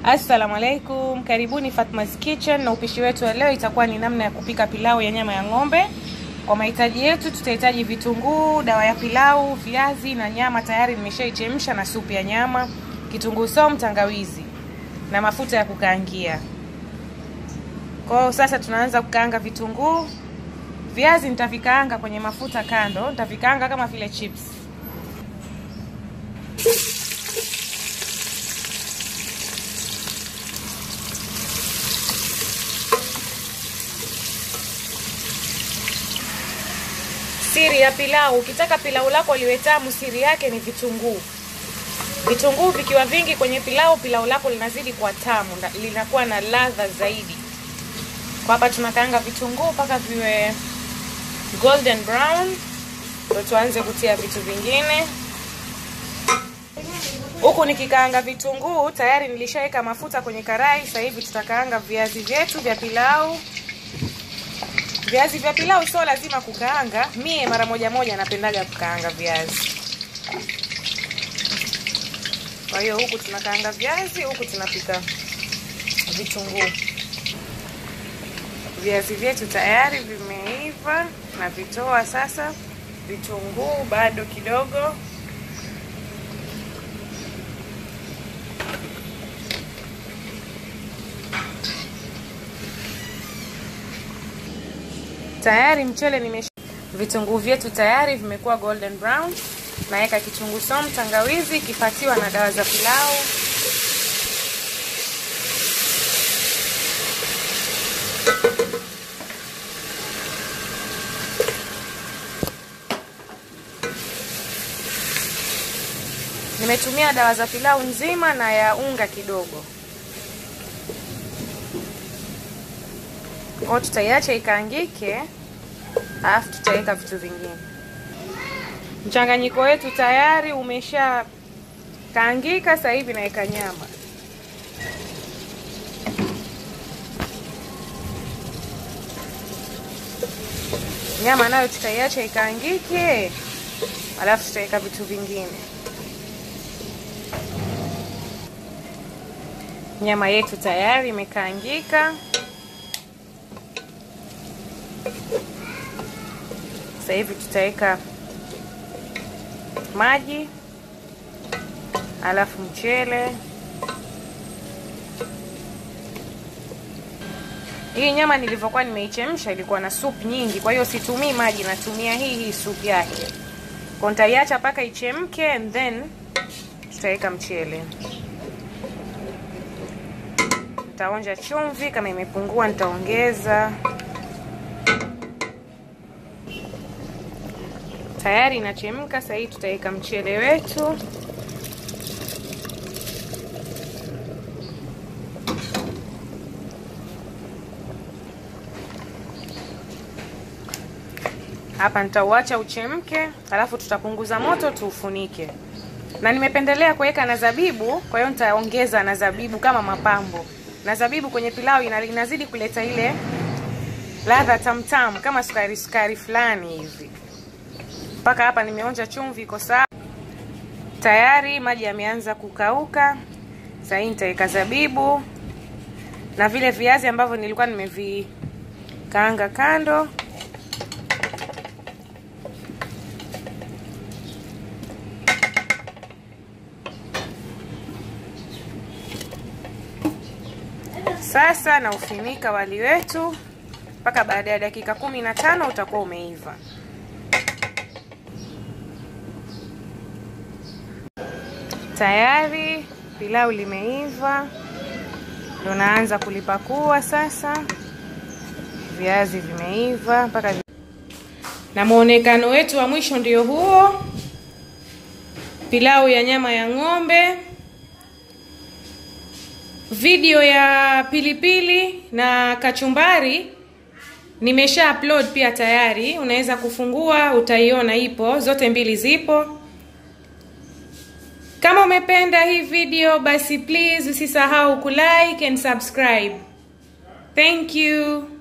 Assalamu alaikum, karibuni Fatma's Kitchen, na upishi wetu wa leo itakuwa ni namna ya kupika pilau ya nyama ya ng'ombe. Kwa mahitaji yetu tutahitaji vitunguu, dawa ya pilau, viazi na nyama tayari nimeshaichemsha na supu ya nyama, kitunguu saumu, tangawizi na mafuta ya kukaangia. Kwa hiyo sasa tunaanza kukaanga vitunguu. Viazi nitavikaanga kwenye mafuta kando, nitavikaanga kama vile chips. Siri ya pilau, ukitaka pilau lako liwe tamu, siri yake ni vitunguu. Vitunguu vikiwa vingi kwenye pilau, pilau lako linazidi kuwa tamu, linakuwa na ladha zaidi. Kwa hapa tunakaanga vitunguu mpaka viwe golden brown, ndio tuanze kutia vitu vingine. Huku nikikaanga vitunguu, tayari nilishaweka mafuta kwenye karai. Sasa hivi tutakaanga viazi vyetu vya pilau. Viazi vya pilau sio lazima kukaanga. Mie mara moja moja napendaga kukaanga viazi. Kwa hiyo huku tunakaanga viazi, huku tunapika vitunguu. Viazi vyetu tayari vimeiva, na vitoa sasa. Vitunguu bado kidogo. Tayari mchele nimesha, vitunguu vyetu tayari vimekuwa golden brown. Naweka kitunguu saumu, tangawizi ikipatiwa na dawa za pilau. Nimetumia dawa za pilau nzima na ya unga kidogo. Kwa tutaiacha ikaangike, alafu tutaweka vitu vingine. Mchanganyiko wetu tayari umesha kaangika. Sasa hivi naweka nyama. Nyama nayo tutaiacha ikaangike, alafu tutaweka vitu vingine. Nyama yetu tayari imekaangika. Sasa hivi tutaweka maji alafu mchele. Hii nyama nilivyokuwa nimeichemsha ilikuwa na supu nyingi, kwa hiyo situmii maji, natumia hii hii supu yake. Kwa nitaiacha mpaka ichemke and then tutaweka mchele. Nitaonja chumvi, kama imepungua nitaongeza. Tayari inachemka. Sasa hii tutaweka mchele wetu. Hapa nitauacha uchemke, alafu tutapunguza moto tuufunike. Na nimependelea kuweka na zabibu, kwa hiyo nitaongeza na zabibu kama mapambo. Na zabibu kwenye pilau inazidi kuleta ile ladha tamtam kama sukari sukari fulani hivi. Mpaka hapa nimeonja chumvi iko sawa tayari, maji yameanza kukauka. Sasa hii nitaweka zabibu na vile viazi ambavyo nilikuwa nimevikaanga kando. Sasa na ufinika wali wetu mpaka baada ya dakika kumi na tano utakuwa umeiva. Tayari pilau limeiva, ndo naanza kulipakua sasa. Viazi vimeiva mpaka vi... na muonekano wetu wa mwisho ndio huo, pilau ya nyama ya ng'ombe. Video ya pilipili na kachumbari nimesha upload pia tayari, unaweza kufungua utaiona, ipo zote mbili zipo. Kama umependa hii video basi please usisahau kulike and subscribe. Thank you.